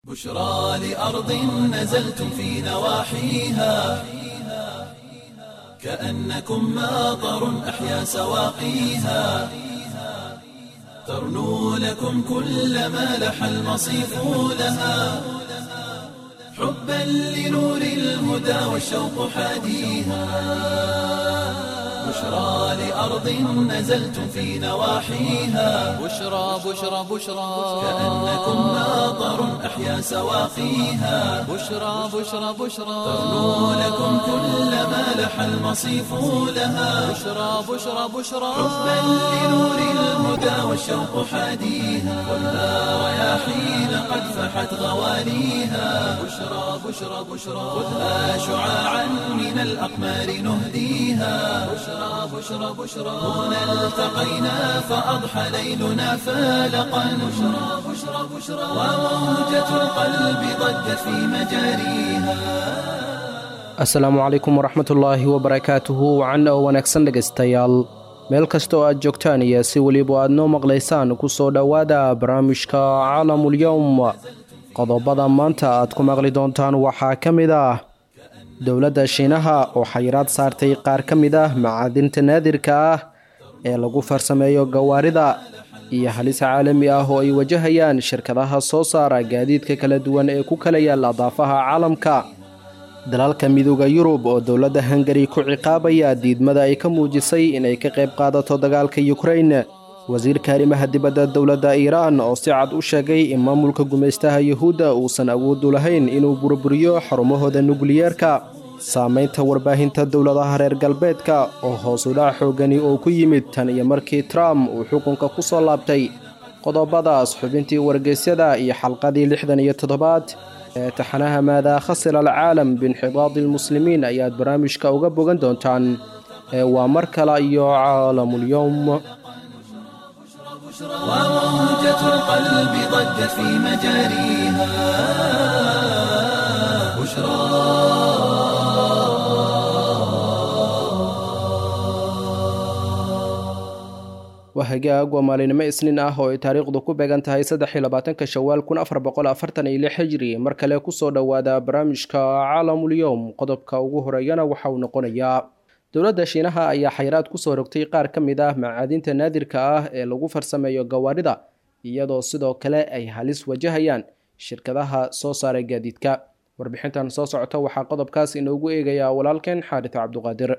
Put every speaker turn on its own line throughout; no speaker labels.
بشرى لأرض نزلتم في نواحيها كأنكم ماطر أحيا سواقيها ترنو لكم كل ما لح المصيف لها حبا لنور الهدى والشوق حاديها بشرى لأرض نزلتم في نواحيها
بشرى بشرى بشرى
كأنكم ماطر أحيا سواقيها
بشرى بشرى بشرى
ترنو لكم كل ما لح المصيف لها
بشرى بشرى بشرى
حبا لنور الهدى والشوق حاديها خذها رياحين قد فحت غواليها بشرى بشرى بشرى خذها شعاعا من الأقمار نهديها بشرى بشرى بشرى هنا التقينا فأضحى ليلنا فالقا بشرى بشرى بشرى وموجة القلب ضجت في مجاريها
asalaamu calaykum waraxmatullaahi wabarakaatuhu wacan oo wanaagsan dhegaystayaal meel kasta oo aad joogtaan iyo si weliba aad noo maqlaysaan ku soo dhowaada barnaamijka caalamulyowm qodobada maanta aad ku maqli doontaan waxaa ka mid ah dowladda shiinaha oo xayiraad saartay qaar ka mid ah macaadinta naadirka ah ee lagu farsameeyo gawaarida iyo halis caalami ah oo ay wajahayaan shirkadaha soo saara gaadiidka kala duwan ee ku kala yaala daafaha caalamka dalalka midooda yurub oo dowladda hungari ku ciqaabaya diidmada ay ka muujisay inay ka qayb qaadato dagaalka yukrain wasiirka arrimaha dibadda dowladda iiraan oo si cad u sheegay in maamulka gumaystaha yuhuudda uusan awoodu lahayn inuu burburiyo xarumahooda nukliyeerka saamaynta warbaahinta dowladaha reer galbeedka oo hoosudhac xoogani oo ku yimid tan iyo markii trump uu xukunka ku soo laabtay qodobadaas xubintii wargeysyada iyo xalqadii lixdan iyo toddobaad ee taxanaha maadaa khasira alcaalam biinxidaadi almuslimiin ayaad barnaamijka uga bogan doontaan ee waa mar kale iyo caalamulyowm
وموجة القلب ضجت في مجاريها بشرى
waa hagaag waa maalinimo isniin ah oo ay taariikhdu ku beegan tahay saddex iyo labaatanka shawaal kun afar boqol afartan iyo lix xijri mar kale kusoo dhowaada barnaamijka caalamulyowm qodobka ugu horeeyana waxa uu noqonayaa dowladda shiinaha ayaa xayiraad kusoo rogtay qaar ka mid ah macaadinta naadirka ah ee lagu farsameeyo gawaarida iyadoo sidoo kale ay halis wajahayaan shirkadaha soo saara gaadiidka warbixintan soo socota waxaa qodobkaas inoogu eegayaa walaalkeen xaarita cabduqaadir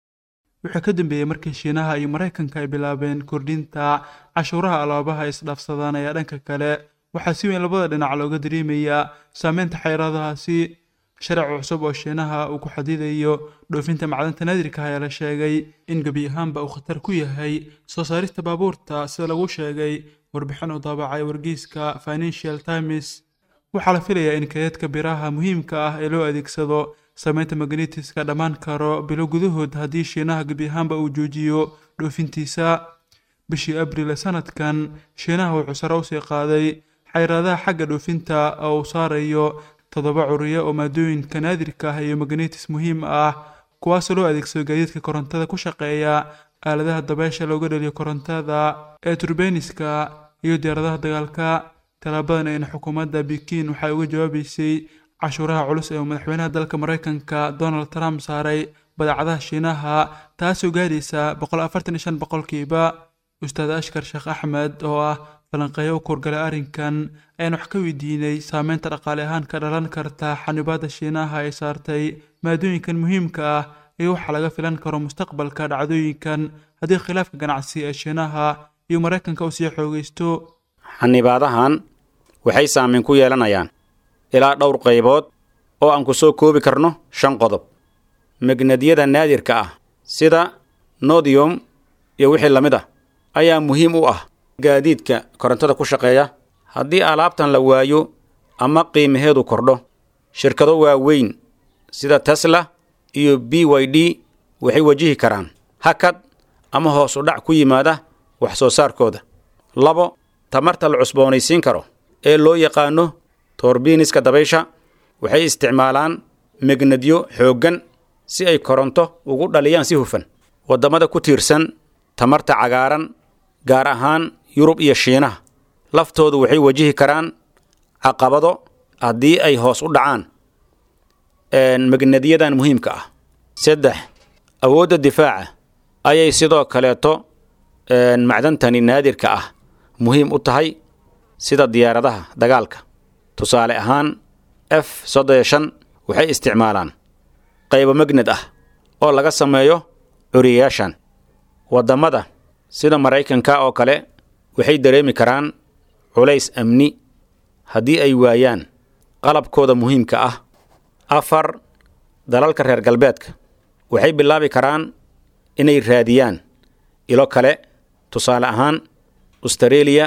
wuxuu ka dambeeyey markii shiinaha iyo maraykanka ay bilaabeen kordhinta cashuuraha alaabaha ay isdhaafsadaan ayaa dhanka kale waxaa si weyn labada dhinac looga dareemayaa saameynta xayiraadahaasi sharci cusub oo shiinaha uu ku xadidayo dhoofinta macdanta naadirka ayaa la sheegay in gebi ahaanba uu khatar ku yahay soo saarista baabuurta sida lagu sheegay warbixin uu daabacay wargeyska financial times waxaa la filayaa in kaydadka biraha muhiimka ah ee loo adeegsado saameynta magnetiska dhammaan karo bilo gudahood haddii shiinaha gebi ahaanba uu joojiyo dhoofintiisa bishii abril ee sanadkan shiinaha wuxuu sare usii qaaday xayiraadaha xagga dhoofinta oo uu saarayo toddoba curiyo oo maadooyinka naadirka ah iyo magnetis muhiim ah kuwaasoo loo adeegsado gaadiidka korontada ku shaqeeya aaladaha dabeesha looga dhaliyo korontada ee turbeniska iyo diyaaradaha dagaalka talaabadan ayna xukuumadda bikin waxay uga jawaabeysay cashuuraha culus ee uu madaxweynaha dalka maraykanka donald trump saaray badeecadaha shiinaha taasoo gaadhaysa boqol afartan iyo shan boqolkiiba ustaad ashkar sheekh axmed oo ah falanqeeyo u kurgalay arrinkan ayaan wax ka weydiinay saameynta dhaqaale ahaan ka dhalan karta xanibaadda shiinaha ay saartay maadooyinkan muhiimka ah iyo waxa laga filan karo mustaqbalka dhacdooyinkan haddii khilaafka ganacsi ee shiinaha iyo maraykanka uu sii xoogaysto
xanibaadahan waxay saameyn ku yeelanayaan ilaa dhowr qaybood oo aan ku soo koobi karno shan qodob magnadyada naadirka ah sida nodium iyo wixii la mid ah ayaa muhiim u ah gaadiidka korontada ku shaqeeya haddii alaabtan la waayo ama qiimaheedu kordho shirkado waaweyn sida tesla iyo b y d waxay wajihi karaan hakad ama hoos u dhac ku yimaada wax soo saarkooda labo tamarta la cusboonaysiin karo ee loo yaqaano torbiiniska dabaysha waxay isticmaalaan megnadyo xooggan si ay koronto ugu dhaliyaan si hufan waddamada ku tiirsan tamarta cagaaran gaar ahaan yurub iyo shiinaha laftoodu waxay wajihi karaan caqabado haddii ay hoos u dhacaan magnadyadan muhiimka ah saddex awoodda difaaca ayay sidoo kaleeto macdantani naadirka ah muhiim u tahay sida diyaaradaha dagaalka tusaale ahaan f soddon shan waxay isticmaalaan qaybo magnad ah oo laga sameeyo curiyayaashan waddamada sida maraykanka oo kale waxay dareemi karaan culays amni haddii ay waayaan qalabkooda muhiimka ah afar dalalka reer galbeedka waxay bilaabi karaan inay raadiyaan ilo kale tusaale ahaan austareeliya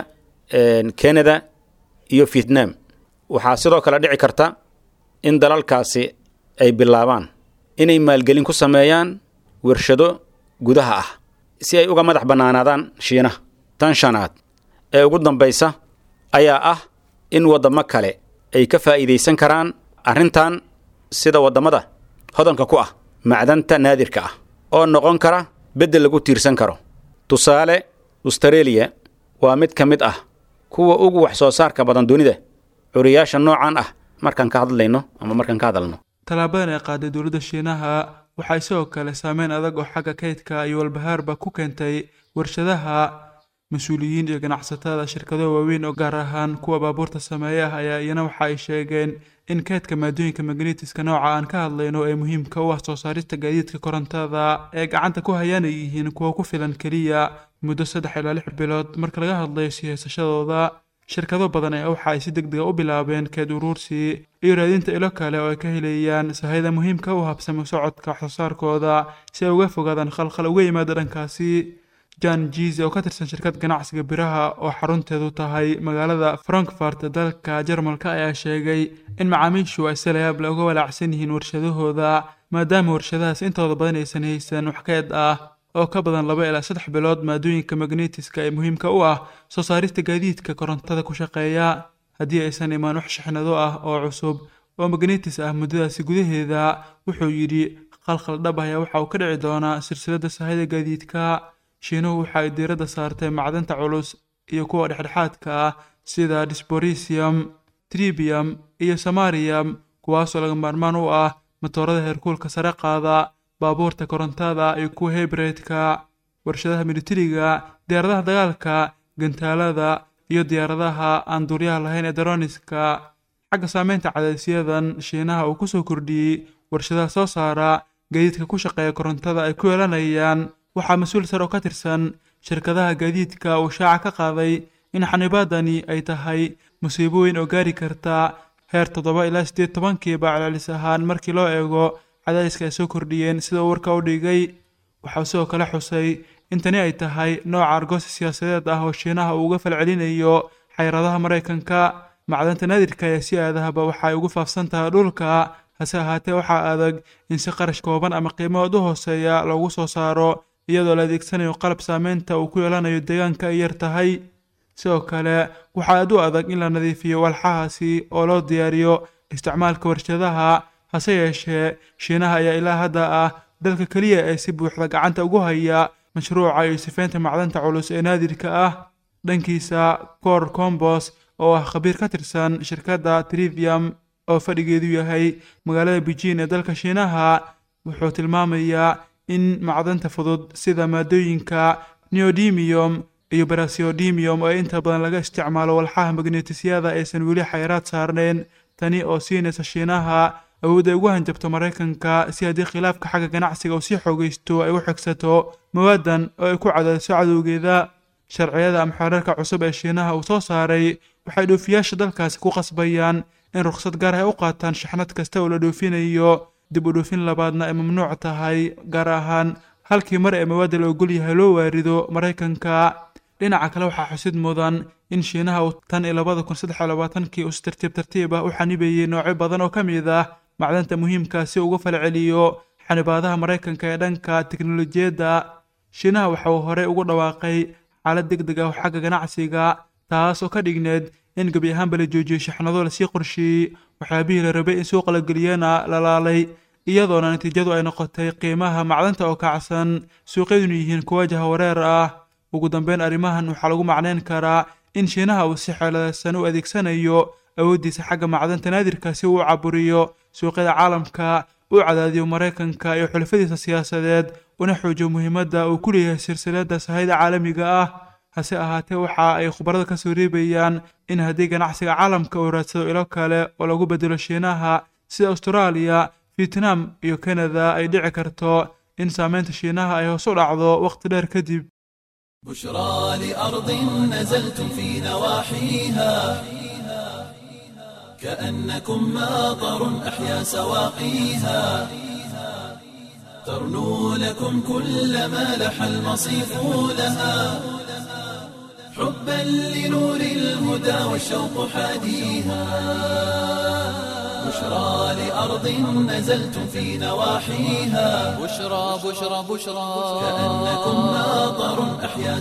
canada iyo vietnam waxaa sidoo kale dhici karta in dalalkaasi ay bilaabaan inay maalgelin ku sameeyaan wershado gudaha ah si ay uga madax bannaanaadaan shiinaha tan shanaad ee ugu dambaysa ayaa ah in waddamo kale ay ka faa'iidaysan karaan arrintan sida waddamada hodanka ku ah macdanta naadirka ah oo noqon kara beddel lagu tiirsan karo tusaale austareeliya waa mid ka mid ah kuwa ugu wax soo saarka badan dunida curiyaasha noocan ah markaan ka hadlayno ama markaan ka hadalno
tallaabadan ay qaaday dowladda shiinaha waxay sidoo kale saameyn adag oo xagga kaydka iyo walbahaarba ku keentay warshadaha mas-uuliyiin iyo ganacsatada shirkado waaweyn oo gaar ahaan kuwa baabuurta sameeya ah ayaa iyana waxa ay sheegeen in kaydka maadooyinka magnetiska nooca aan ka hadlayno ee muhiimka u ah soo saarista gaadiidka korontada ee gacanta ku hayaan ay yihiin kuwa ku filan keliya muddo saddex ilaa lix bilood marka laga hadlayo sihaysashadooda shirkado badan ayaa waxa ay si deg dega u bilaabeen keed uruursi iyo raadinta ilo kale oo ay ka helayaan sahayda muhiimka u habsamo socodka waxsoosaarkooda si ay uga fogaadaan khalkhal uga yimaada dhankaasi jan jize oo ka tirsan shirkad ganacsiga biraha oo xarunteedu tahay magaalada frankfurt dalka jarmalka ayaa sheegay in macaamiishu ay si layaable uga walaacsan yihiin warshadahooda maadaama warshadahaas intooda badan aysan haysan wax keed ah oo ka badan laba ilaa saddex bilood maadooyinka magnetiska ee muhiimka u ah soo saarista gaadiidka korontada ku shaqeeya haddii aysan imaan wax shixnado ah oo cusub oo magnetis ah muddadaasi gudaheeda wuxuu yidhi khalkhal dhab ayaa waxa uu ka dhici doonaa silsiladda sahayda gaadiidka shiinuhu waxa ay diiradda saartay macdanta culus iyo kuwa dhexdhexaadka ah sida disborisium tribium iyo samariyam kuwaasoo laga maarmaan u ah matoorada heerkuulka sare qaada baabuurta korontada iyo kuwa hebreedka warshadaha militariga diyaaradaha dagaalka gantaalada iyo diyaaradaha aan duuryaha lahayn ee daroniska xagga saameynta cadaysyadan shiinaha uu kusoo kordhiyey warshadaha soo saara gaadiidka ku shaqeeya korontada ay ku yeelanayaan waxaa mas-uul sare oo ka tirsan shirkadaha gaadiidka uu shaaca ka qaaday in xanibaadani ay tahay musiibo weyn oo gaari karta heer toddoba ilaa siddeed tobankiiba celcelis ahaan markii loo eego cadaadiska ay soo kordhiyeen sida uu warka u dhigay waxaa sidoo kale xusay in tani ay tahay nooca argoosi siyaasadeed ah oo shiinaha uu uga falcelinayo xayradaha maraykanka macdanta naadirka ayaa si aadahaba waxa ay ugu faafsan tahay dhulka hase ahaatee waxaa adag in si qarash kooban ama qiimahood u hooseeya loogu soo saaro iyadoo la adeegsanayo qalab saameynta uu ku yeelanayo deegaanka ay yar tahay sidoo kale waxaa aad u adag in la nadiifiyo walxahaasi oo loo diyaariyo isticmaalka warshadaha hase yeeshee shiinaha ayaa ilaa hadda ah dalka keliya ee si buuxda gacanta ugu haya mashruuca iyo sifaynta macdanta culus ee naadirka ah dhankiisa cor combos oo ah khabiir ka tirsan shirkadda trivium oo fadhigeedu yahay magaalada beijing ee dalka shiinaha wuxuu tilmaamayaa in macdanta fudud sida maadooyinka neodimium iyo barasiodimium oo inta badan laga isticmaalo walxaha magnetisyada aysan weli xayraad saarneyn tani oo siinaysa shiinaha awood ay ugu hanjabto maraykanka si haddii khilaafka xagga ganacsiga uu sii xoogaysto ay u xigsato mawaadan oo ay ku cadaadiso cadowgeeda sharciyada ama xeerarka cusub ee shiinaha uu soo saaray waxay dhoofiyaasha dalkaasi ku qasbayaan in rukhsad gaar ah ay u qaataan shaxnad kasta oo la dhoofinayo dib u dhoofin labaadna ay mamnuuc tahay gaar ahaan halkii mar ee mawaadda la ogol yahay loo waarido maraykanka dhinaca kale waxaa xusid mudan in shiinaha uu tan iyo labada kun saddex iyo labaatankii uu si tartiib tartiib ah u xanibayey noocyo badan oo ka mid ah macdanta muhiimka si uga falceliyo xanibaadaha maraykanka ee dhanka teknolojiyadda shiinaha waxa uu horey ugu dhawaaqay xaalad deg deg ah oo xagga ganacsiga taas oo ka dhigneed in gebi ahaanba la joojiyey shaxnado lasii qorsheeyey waxyaabihii la rabay in suuqa la geliyana la laalay iyadoona natiijadu ay noqotay qiimaha macdanta oo kacsan suuqyaduna yihiin kuwa jahawareer ah ugu dambeyn arrimahan waxaa lagu macneyn karaa in shiinaha uu si xeeladaysan u adeegsanayo awooddiisa xagga macdanta naadirka si uu u caburiyo suuqyada caalamka u cadaadiyo maraykanka iyo xulafadiisa siyaasadeed una xoojiyo muhiimadda uu ku leeyahay silsiladda sahayda caalamiga ah hase ahaatee waxa ay khubarada ka soo reebayaan in haddii ganacsiga caalamka uu raadsado ilo kale oo lagu bedelo shiinaha sida austraaliya vietnam iyo kanada ay dhici karto in saameynta shiinaha ay hoos u dhacdo wakhti dheer kadib
بشرى لأرض نزلتم في نواحيها كأنكم ماطر أحيا سواقيها ترنو لكم كل ما لح المصيف لها حبا لنور الهدى والشوق حاديها بشرى لأرض نزلتم في نواحيها
بشرى بشرى بشرى
كأنكم ماطر أحيا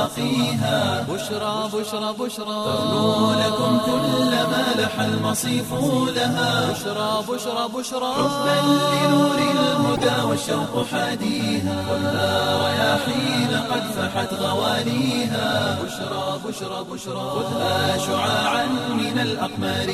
سواقيها
بشرى بشرى بشرى
ترنو لكم كل ما لح المصيف لها
بشرى بشرى بشرى
حبا لنور الهدى والشوق حاديها خذها رياحين قد فحت غواليها بشرى بشرى بشرى خذها شعاعا من الأقمار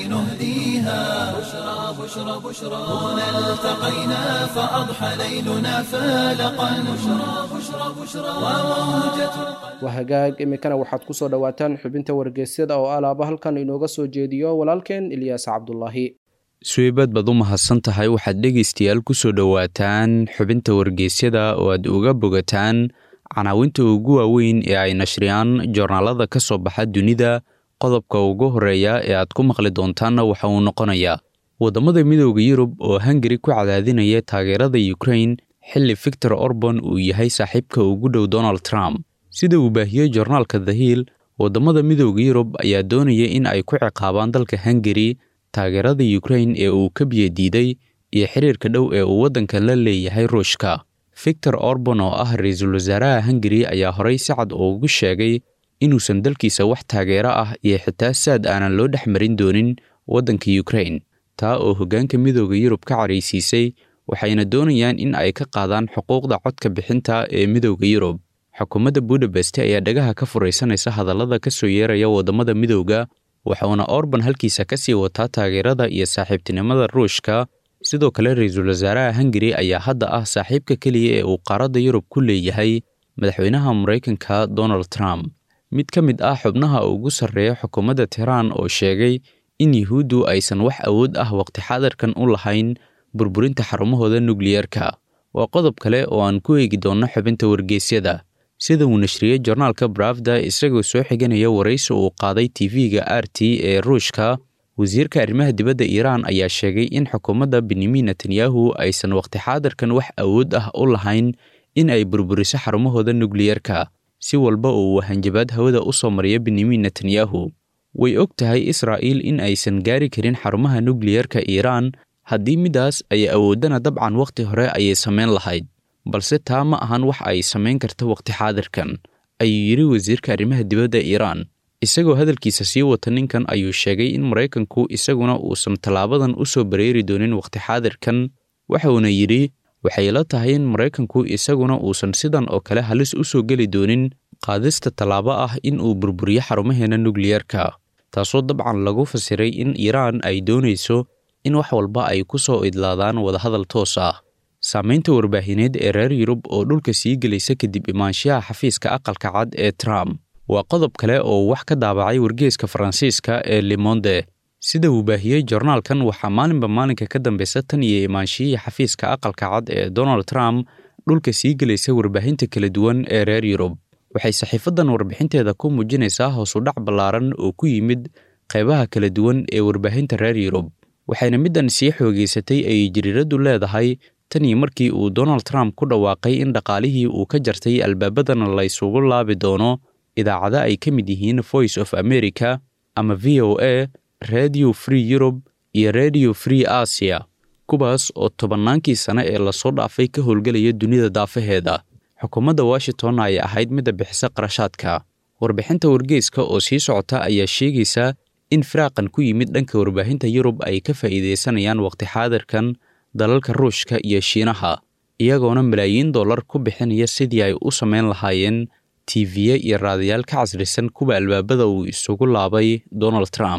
نهديها بشرى بشرى بشرى هنا التقينا فأضحى ليلنا فالقا بشرى بشرى بشرى وموجة
waa hagaag iminkana waxaad ku soo dhowaataan xubinta wargeysyada oo alaaba halkan inooga soo jeediyo walaalkeen ilyaas cabdulaahi
suweybad baad u mahadsan tahay waxaad dhegaystayaal ku soo dhowaataan xubinta wargeysyada oo aad uga bogataan canaawinta ugu waaweyn ee ay nashriyaan joornaalada ka soo baxa dunida qodobka ugu horreeya ee aad ku maqli doontaanna waxa uu noqonayaa waddamada midooda yurub oo hungari ku cadaadinaya taageerada ukrain xilli victor orban uu yahay saaxiibka ugu dhow donald trump sida uu baahiyey joornaalka the hill waddamada midooda yurub ayaa doonaya in ay ku ciqaabaan dalka hungari taageerada ukrain ee uu ka biyadiiday iyo xiriirka dhow ee uu waddankan la leeyahay ruushka victor orban oo ah ra-iisul wasaaraha hungari ayaa horey si cad ugu sheegay inuusan dalkiisa wax taageero ah iyo xitaa saad aanan loo dhex marin doonin waddanka ukrain taa oo hoggaanka midooda yurub ka caraysiisay waxayna doonayaan in ay ka qaadaan xuquuqda codka bixinta ee midooda yurub xukuumadda budapest ayaa dhagaha ka furaysanaysa hadallada ka soo yeeraya waddamada midowda waxauna orban halkiisa ka sii wataa taageerada iyo saaxiibtinimada ruushka sidoo kale ra-iisul wasaaraha hungari ayaa hadda ah saaxiibka keliya ee uu qaaradda yurub ku leeyahay madaxweynaha maraykanka donald trump mid ka mid ah xubnaha ugu sarreeya xukuumadda tehraan oo sheegay in yuhuuddu aysan wax awood ah waqti xaadirkan u lahayn burburinta xarumahooda nukliyeerka waa qodob kale oo aan ku eegi doonno xubinta wargeysyada sida uu nashriyey jornaalka brafda isagoo soo xiganaya waraysi uu qaaday tv-ga r t ee ruushka wasiirka arrimaha dibadda iiraan ayaa sheegay in xukuumadda benyamin netanyahu aysan waqti xaadirkan wax awood ah u lahayn in ay burburiso xarumahooda nukliyerka si walba oo uu hanjabaad hawada u soo mariya benyamin netanyahu way og tahay israa'iil in aysan gaari karin xarumaha nukliyerka iiraan haddii midaas ay awooddana dabcan wakhti hore ayay samayn lahayd balse taa ma ahan wax ay samayn karta wakhti xaadirkan ayuu yidhi wasiirka arrimaha dibadda iiraan isagoo hadalkiisa sii wata ninkan ayuu sheegay in maraykanku isaguna uusan tallaabadan u soo bareeri doonin wakhti xaadirkan waxauna yidhi waxay la tahay in maraykanku isaguna uusan sidan oo kale halis u soo geli doonin qaadista tallaabo ah in uu burburiyo xarumaheena nukliyerka taasoo dabcan lagu fasiray in iiraan ay doonayso in wax walba ay ku soo idlaadaan wadahadal toos ah saamaynta warbaahineed ee reer yurub oo dhulka sii gelaysa kadib imaanshaha xafiiska aqalka cad ee trump waa qodob kale oo wax ka daabacay wargeeska faransiiska ee lemonde sida uu baahiyey jornaalkan waxaa maalinba maalinka ka dambeysa tan iyo imaanshihii xafiiska aqalka cad ee donald trump dhulka sii gelaysa warbaahinta kala duwan ee reer yurub waxay saxiifadan warbixinteeda ku muujinaysaa hoosudhac ballaaran oo ku yimid qaybaha kala duwan ee warbaahinta reer yurub waxayna middan sii xoogeysatay ay jiriiraddu leedahay tan iyo markii uu donald trump ku dhawaaqay in dhaqaalihii uu ka jartay albaabadana la ysugu laabi doono idaacado ay ka mid yihiin voice of america ama v o a radio free europe iyo radio free asia kuwaas oo tobannaankii sane ee lasoo dhaafay ka howlgelaya dunida daafaheeda xukuumadda washington ay ahayd midda bixisa qarashaadka warbixinta wargeyska oo sii socota ayaa sheegaysa in firaaqan ku yimid dhanka warbaahinta yurub ay ka faa'iidaysanayaan waqti xaadirkan dalalka ruushka iyo shiinaha iyagoona malaayiin dollar ku bixinaya sidii ay u samayn lahaayeen tiiviye iyo raadayaal ka casrisan kuwa albaabada uu isugu laabay donald trump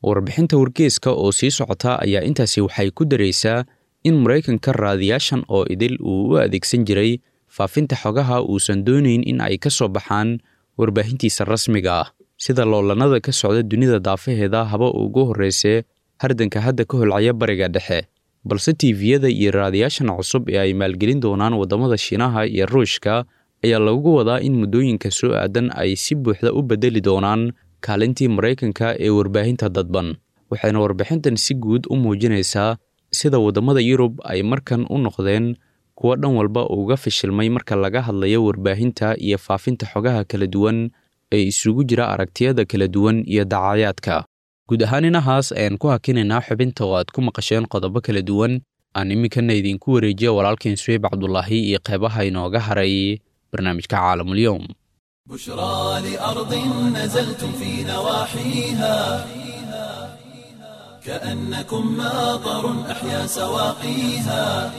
warbixinta wargeeska oo sii socota ayaa intaasi waxay ku daraysaa in maraykanka raadiyaashan oo idil uu u adeegsan jiray faafinta xogaha uusan doonayn in ay ka soo baxaan warbaahintiisa rasmiga ah sida loolanada ka socda dunida daafaheeda haba ugu horreysee hardanka hadda ka holcaya bariga dhexe balse tiifiyada iyo raadiyaashan cusub ee ay maalgelin doonaan waddamada shiinaha iyo ruushka ayaa lagu wadaa in muddooyinka soo aadan ay si buuxda u beddeli doonaan kaalintii maraykanka ee warbaahinta dadban waxayna warbixintan si guud u muujinaysaa sida waddamada yurub ay markan u noqdeen kuwo dhan walba uga fashilmay marka laga hadlayo warbaahinta iyo faafinta xogaha kala duwan ee isugu jira aragtiyada kala duwan iyo dacayaadka guud ahaan inahaas ayaan ku hakinaynaa xubinta oo aad ku maqasheen qodobo kala duwan aan iminkana idinku wareejiya walaalkeen suweyb cabdulaahi iyo qeybaha inooga haray barnaamijka caalamulyoom
بشرى لأرض نزلتم في نواحيها كأنكم ماطر أحيا سواقيها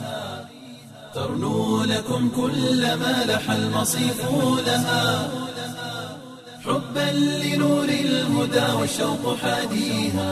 ترنو لكم كل ما لح المصيف لها حبا لنور الهدى والشوق حاديها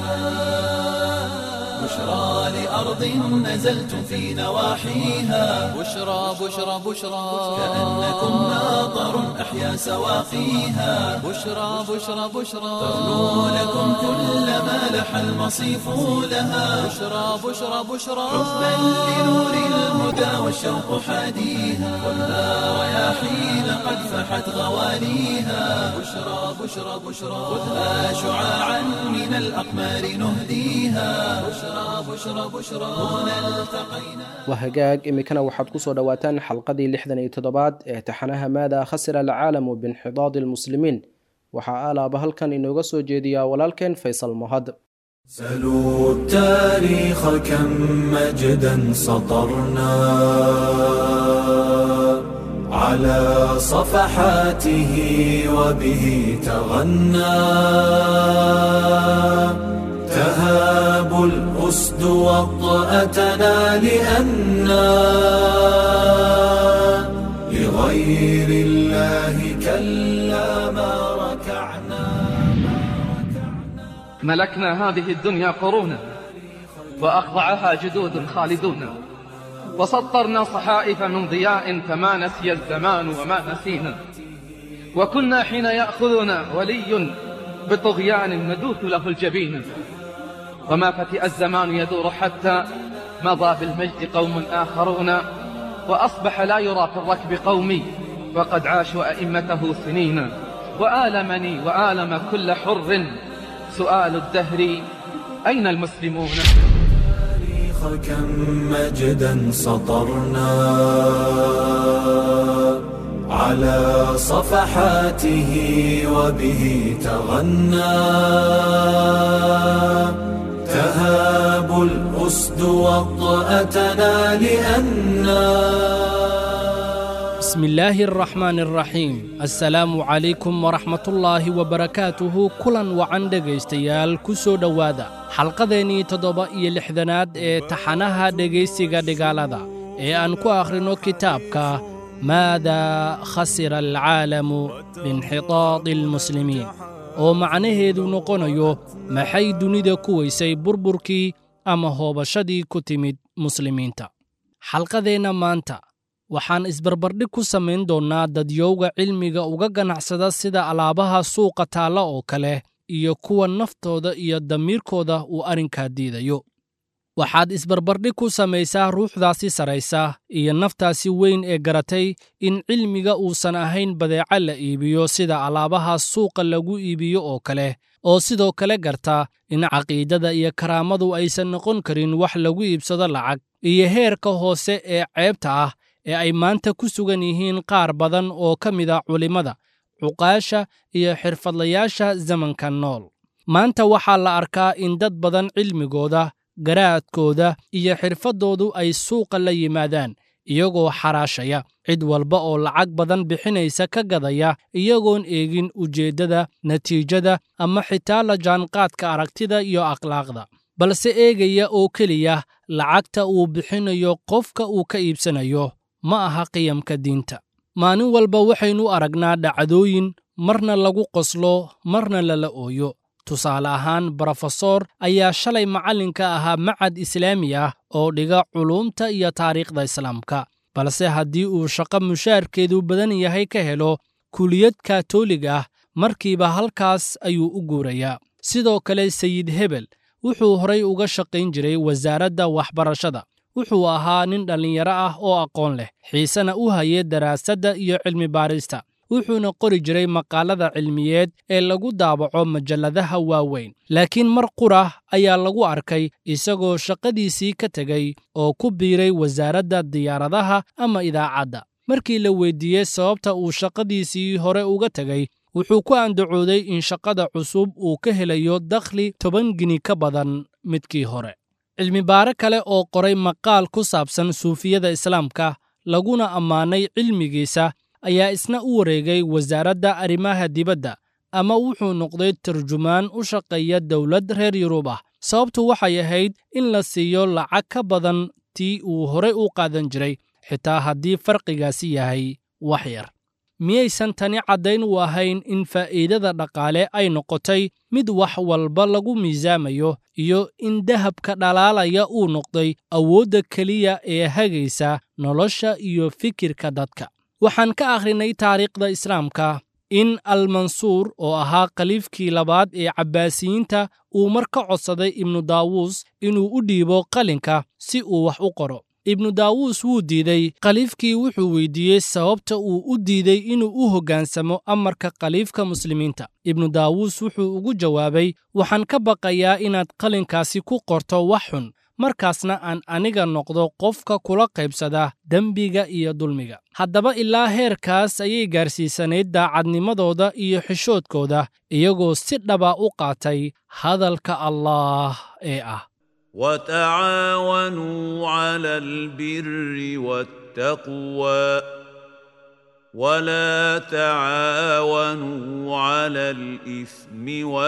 بشرى لأرض نزلتم في نواحيها
بشرى بشرى بشرى
كأنكم ماطر أحيا سواقيها
بشرى بشرى بشرى
ترنو لكم كل ما لح المصيف لها
بشرى بشرى بشرى
حبا لنور الهدى والشوق حاديها ولا رياحين قد فحت غواليها بشرى بشرى بشرى خذها شعاعا من الأقمار نهديها بشرى بشرى بشرى هنا التقينا
waa hagaag iminkana waxaad ku soo dhowaataan xalqadii lixdan iyo toddobaad ee taxanaha maada khasira alcaalamu binxidaadi lmuslimiin waxaa aalaaba halkan inooga soo jeediyaa walaalkeen faysal mahad
سلوا التاريخ كم مجدا سطرنا على صفحاته وبه تغنى تهاب الأسد وطأتنا لأنا لغير الله كلا ما ركعنا
ملكنا هذه الدنيا قرونا وأخضعها جدود خالدون وسطرنا صحائف من ضياء فما نسي الزمان وما نسينا وكنا حين يأخذنا ولي بطغيان ندوث له الجبين وما فتئ الزمان يدور حتى مضى بالمجد قوم آخرون وأصبح لا يرى في الركب قومي وقد عاشوا أئمته سنين وآلمني وآلم كل حر سؤال الدهر أين المسلمون
التاريخ كم مجدا سطرنا على صفحاته وبه تغنى تهاب الأسد وطأتنا لأنا
بسم الله الرحمن الرحيم السلام عليكم ورحمة الله وبركاته كلا وعن dhegaystayaal ku soo dhowaada xalqadeennii toddoba iyo lixdanaad ee taxanaha dhegaysiga dhigaalada ee aan ku akhrino kitaabka maada khasira alcaalamu biinxitaadi almuslimiin oo macnaheedu noqonayo maxay dunida ku weysay burburkii ama hoobashadii ku timid muslimiinta xalqadeenna maanta waxaan isbarbardhig ku samayn doonnaa dadyowga cilmiga uga ganacsada sida alaabaha suuqa taalla oo kale iyo kuwa naftooda iyo damiirkooda uu arrinkaa diidayo waxaad isbarbardhig ku samaysaa ruuxdaasi saraysa iyo naftaasi weyn ee garatay in cilmiga uusan ahayn badeeco la iibiyo sida alaabaha suuqa lagu iibiyo oo kale oo sidoo kale garta in caqiidada iyo karaamadu aysan noqon karin wax lagu iibsado lacag iyo heerka hoose ee ceebta ah ee ay maanta ku sugan yihiin qaar badan oo ka mid a culimmada cuqaasha iyo xirfadlayaasha zamanka nool maanta waxaa la arkaa in dad badan cilmigooda garaadkooda iyo xirfaddoodu ay suuqa la yimaadaan iyagoo xaraashaya cid walba oo lacag badan bixinaysa ka gadaya iyagoon eegin ujeeddada natiijada ama xitaa la jaanqaadka aragtida iyo akhlaaqda balse eegaya oo keliya lacagta uu bixinayo qofka uu ka iibsanayo ma aha qiyamka diinta maalin walba waxaynu aragnaa dhacdooyin marna lagu qoslo marna lala ooyo tusaale ahaan brofesor ayaa shalay macallinka ahaa macad islaami ah oo dhiga culuumta iyo taariikhda islaamka balse haddii uu shaqo mushaarkeedu badan yahay ka helo kuliyad katoolig ah markiiba halkaas ayuu u guurayaa sidoo kale sayid hebel wuxuu horay uga shaqayn jiray wasaaradda waxbarashada wuxuu ahaa nin dhallinyaro ah oo aqoon leh xiisena u hayay daraasadda iyo cilmi baarista wuxuuna qori jiray maqaalada cilmiyeed ee lagu daabaco majalladaha waaweyn laakiin mar qurah ayaa lagu arkay isagoo shaqadiisii ka tegey oo ku biiray wasaaradda diyaaradaha ama idaacadda markii la weyddiiyey sababta uu shaqadiisii hore uga tegey wuxuu ku andacooday in shaqada cusub uu ka helayo dakhli toban gini ka badan midkii hore cilmibaare kale oo qoray maqaal ku saabsan suufiyada islaamka laguna ammaanay cilmigiisa ayaa isna u wareegay wasaaradda arrimaha dibadda ama wuxuu noqday tarjumaan u shaqeeya dowlad reer yurub ah sababtu waxay ahayd in la siiyo lacag ka badan tii uu horey u qaadan jiray xitaa haddii farqigaasi yahay wax yar miyaysan tani caddayn u ahayn in faa'iidada dhaqaale ay noqotay mid wax walba lagu miisaamayo iyo in dahabka dhalaalaya uu noqday awoodda keliya ee hagaysa nolosha iyo fikirka dadka waxaan ka akhrinay taariikhda islaamka in almansuur oo ahaa khaliifkii labaad ee cabbaasiyiinta uu mar ka codsaday ibnu daawuus inuu u dhiibo qalinka si uu wax u qoro ibnu daawuus wuu diiday khaliifkii wuxuu weydiiyey sababta uu u diiday inuu u hoggaansamo amarka khaliifka muslimiinta ibnu daawuus wuxuu ugu jawaabay waxaan ka baqayaa inaad qalinkaasi ku qorto wax xun markaasna aan aniga noqdo qofka kula qaybsada dembiga iyo dulmiga haddaba ilaa heerkaas ayay gaarsiisanayd daacadnimadooda iyo xishoodkooda iyagoo si dhaba u qaatay hadalka allaah ee ah
وتعاونوا على البر والتقوى ولا تعاونوا على الاثم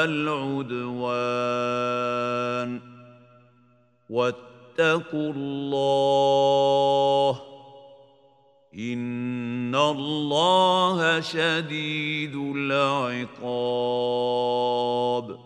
والعدوان واتقوا الله ان الله شديد العقاب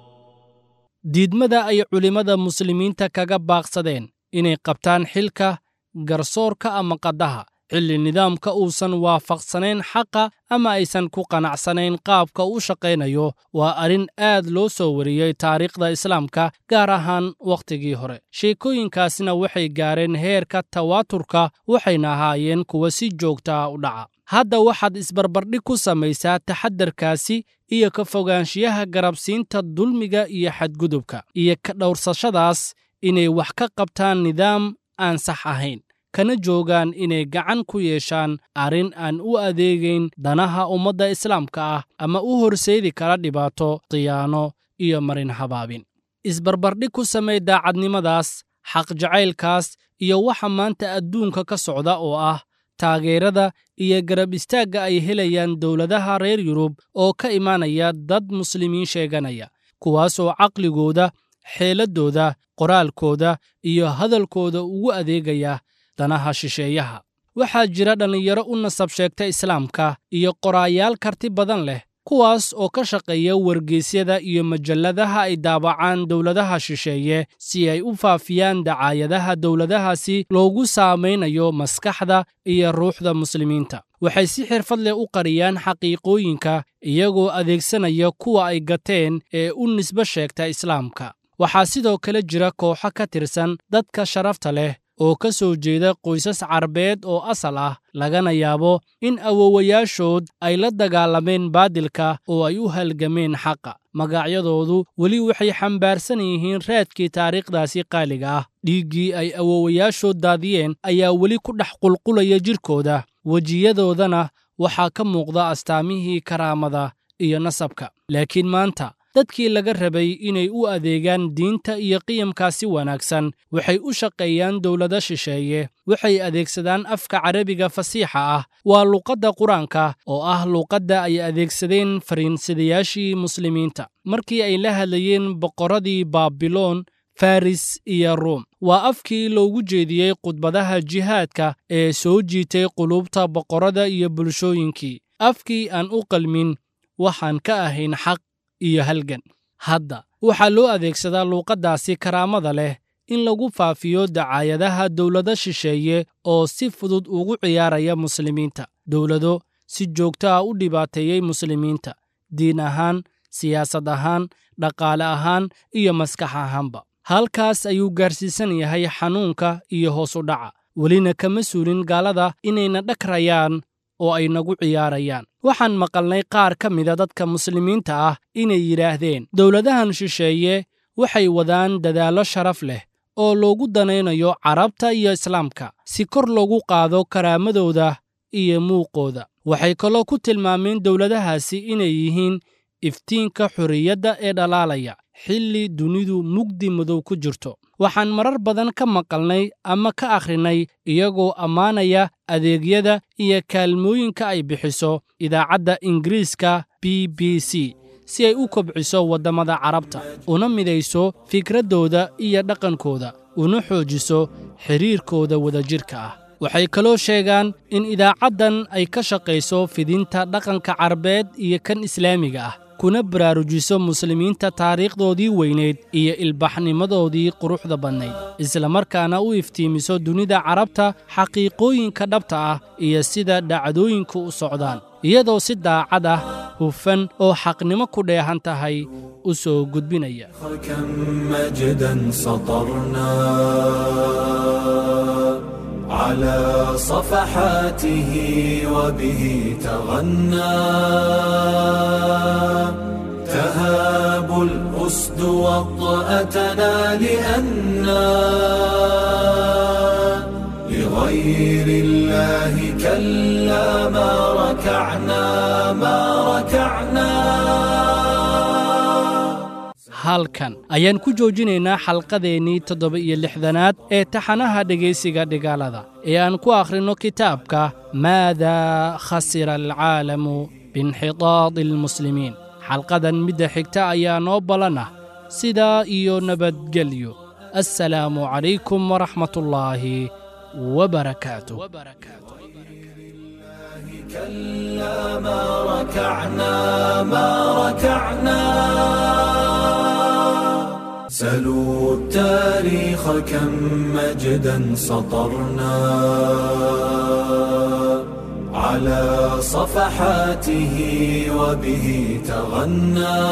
diidmada ay culimmada muslimiinta kaga baaqsadeen inay qabtaan xilka garsoorka ama qaddaha xilli nidaamka uusan waafaqsanayn xaqa ama aysan ku qanacsanayn qaabka u shaqaynayo waa arrin aad loo soo wariyey taariikhda islaamka gaar ahaan wakhtigii hore sheekooyinkaasna waxay gaareen heerka tawaaturka waxayna ahaayeen kuwa si joogta ah u dhaca hadda waxaad isbarbardhig ku samaysaa taxadarkaasi iyo ka fogaanshiyaha garabsiinta dulmiga iyo xadgudubka iyo ka dhowrsashadaas inay wax ka qabtaan nidaam aan sax ahayn kana joogaan inay gacan ku yeeshaan arrin aan u adeegayn danaha ummadda islaamka ah ama u horseedi kara dhibaato khiyaano iyo marin habaabin isbarbardhig ku samey daacadnimadaas xaqjacaylkaas iyo waxa maanta adduunka ka socda oo ah taageerada iyo garab istaagga ay helayaan dowladaha reer yurub oo ka imaanaya dad muslimiin sheeganaya kuwaasoo caqligooda xeeladdooda qoraalkooda iyo hadalkooda ugu adeegaya danaha shisheeyaha waxaa jira dhallinyaro u nasab sheegta islaamka iyo qoraayaal karti badan leh kuwaas oo ka shaqeeya wargeysyada iyo majalladaha ay daabacaan dowladaha shisheeye si ay u faafiyaan dacaayadaha dowladahaasi loogu saamaynayo maskaxda iyo ruuxda muslimiinta waxay si xirfad leh u qariyaan xaqiiqooyinka iyagoo adeegsanaya kuwa ay gateen ee u nisbo sheegta islaamka waxaa sidoo kale jira kooxo ka tirsan dadka sharafta leh oo ka soo jeeda qoysas carbeed oo asal ah lagana yaabo in awowayaashood ay la dagaalameen baadilka oo ay u halgameen xaqa magacyadoodu weli waxay xambaarsan yihiin raadkii taariikhdaasi qaaliga ah dhiiggii ay awowayaashood daadiyeen ayaa weli ku dhex qulqulaya jidhkooda wejiyadoodana waxaa ka muuqda astaamihii karaamada iyo nasabka laakiin maanta dadkii laga rabay inay u adeegaan diinta iyo qiyamkaasi wanaagsan waxay u shaqeeyaan dowlado shisheeye waxay adeegsadaan afka carabiga fasiixa ah waa luuqadda qur-aanka oo ah luuqadda ay adeegsadeen fariinsadayaashii muslimiinta markii ay la hadlayeen boqorradii baabiloon faris iyo ruum waa afkii loogu jeediyey khudbadaha jihaadka ee soo jiitay qulubta boqorrada iyo bulshooyinkii afkii aan u qalmin waxaan ka ahayn xaq iyo halgan hadda waxaa loo adeegsadaa luuqaddaasi karaamada leh in lagu faafiyo dacaayadaha dowlado shisheeye oo si fudud ugu ciyaaraya muslimiinta dowlado si joogto ah u dhibaateeyey muslimiinta diin ahaan siyaasad ahaan dhaqaale ahaan iyo maskax ahaanba halkaas ayuu gaarsiisan yahay xanuunka iyo hoos u dhaca welina kama suulin gaalada inayna dhagrayaan oo ay nagu ciyaarayaan waxaan maqalnay qaar ka mida dadka muslimiinta ah inay yidhaahdeen dowladahan shisheeye waxay wadaan dadaallo sharaf leh oo loogu danaynayo carabta iyo islaamka si kor loogu qaado karaamadooda iyo muuqooda waxay kaloo ku tilmaameen dowladahaasi inay yihiin iftiinka xorriyadda ee dhalaalaya xilli dunidu mugdi madow ku jirto waxaan marar badan ka maqalnay ama ka akhrinay iyagoo ammaanaya adeegyada iyo kaalmooyinka ay bixiso idaacadda ingiriiska b b c si ay u kobciso waddamada carabta una midayso fikraddooda iyo dhaqankooda una xoojiso xidhiirkooda wadajirka ah waxay kaloo sheegaan in idaacaddan ay ka shaqayso fidinta dhaqanka carabeed iyo kan islaamiga ah kuna baraarujiso muslimiinta taariikhdoodii weynayd iyo ilbaxnimadoodii quruxda badnayd islamarkaana u iftiimiso dunida carabta xaqiiqooyinka dhabta ah iyo sida dhacdooyinku u socdaan iyadoo si daacad ah hufan oo xaqnimo ku dheehan tahay u soo gudbinaya
كم مجدا سطرنا على صفحاته وبه تغنى تهاب الأسد وطأتنا لأنا لغير الله كلا ما ركعنا ما ركعنا
halkan ayaan ku joojinaynaa xalqadeennii toddoba iyo lixdanaad ee taxanaha dhegaysiga dhigaalada ee aan ku akhrinno kitaabka maadaa khasira alcaalamu biinxitaadi almuslimiin xalqadan midda xigta ayaa noo ballan ah sidaa iyo nabadgelyo assalaamu calaykum waraxmatullaahi wabarakaatuh
كلا ما ركعنا ما ركعنا سلوا التاريخ كم مجدا سطرنا على صفحاته وبه تغنى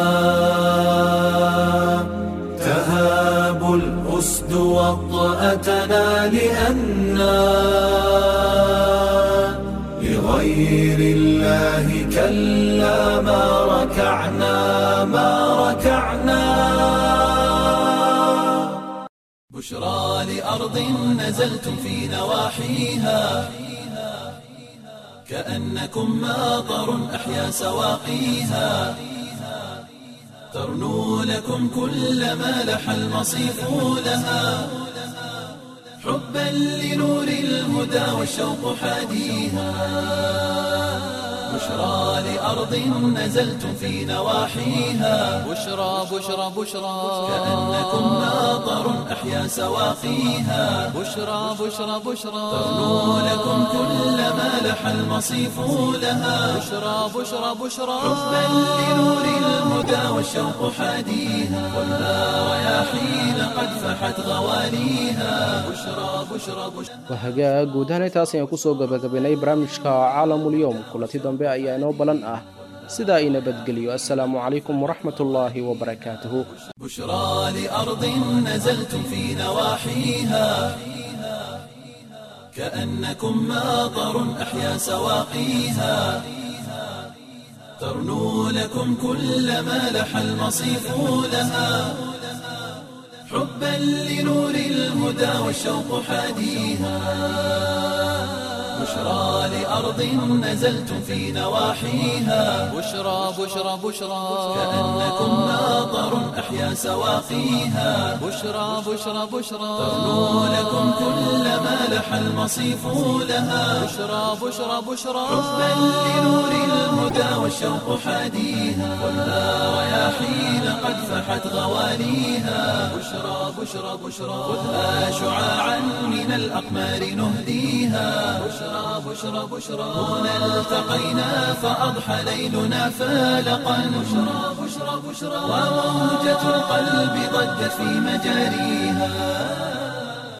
تهاب الأسد وطأتنا لأنا لغير الله كلا ما ركعنا ما ركعنا بشرى لأرض نزلتم في نواحيها كأنكم ماطر أحيا سواقيها ترنو لكم كل ما لح المصيف لها حبا لنور الهدى والشوق حاديها بشرى لأرض نزلتم في نواحيها
بشرى بشرى بشرى
كأنكم ماطر أحيا سواقيها
بشرى بشرى بشرى
ترنو لكم كل ما لح المصيف لها
بشرى بشرى بشرى
حبا لنور الهدى والشوق حاديها والها رياحين قد فحت غواليها بشرى بشرى بشرى
wahagaa guud ahaan intaas ayaan kusoo gabagabaynay barnaamijka caalamulyoom kulanti dambe ayaa inoo balan ah sidaa i nabadgeliyo assalaamu calaykum waraxmatullaahi wabarakaatuhu
بشرى لأرض نزلتم في نواحيها كأنكم ماطر أحيا سواقيها ترنو لكم كل ما لح المصيف لها حبا لنور الهدى والشوق حاديها بشرى لأرض نزلتم في نواحيها
بشرى بشرى بشرى
كأنكم ماطر أحيا سواقيها
بشرى بشرى بشرى
ترنو لكم كل ما لح المصيف لها
بشرى بشرى بشرى
حبا لنور الهدى والشوق حاديها والها رياحين قد فحت غواليها بشرى بشرى بشرى خذها شعاعا من الأقمار نهديها بشرى بشرى بشرى بشرى هنا التقينا فأضحى ليلنا فالقا بشرى بشرى بشرى وموجة القلب ضجت في مجاريها